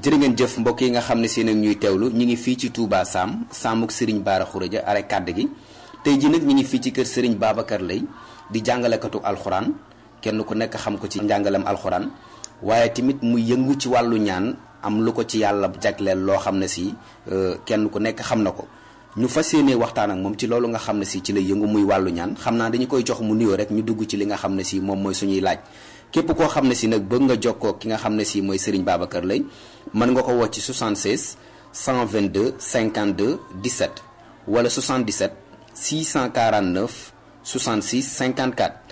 jërë ngeen jëf mbokk yi nga xam ne si nag ñuy teewlu ñu ngi fii ci Touba Sam Samuk Serigne Bara Khourédia are kàdd gi tey ji nag ñu ngi fii ci kër Serigne Babacar Lay di jàngalekatu alxuraan kenn ku nekk xam ko ci njàngalem alxuraan waaye tamit mu yëngu ci wàllu ñaan am lu ko ci yàlla jagleel loo xam ne si kenn ku nekk xam na ko ñu fas yéenee waxtaan ak moom ci loolu nga xam ne si ci la yëngu muy wàllu ñaan xam naa dañu koy jox mu nuyoo rek ñu dugg ci li nga xam ne si moom mooy suñuy laaj képp koo xam ne si nag bëgg nga jokkoo ki nga xam ne si mooy Serigne Babacar Lay mën nga ko woo ci 76 122 52 17 wala 77 649 66 54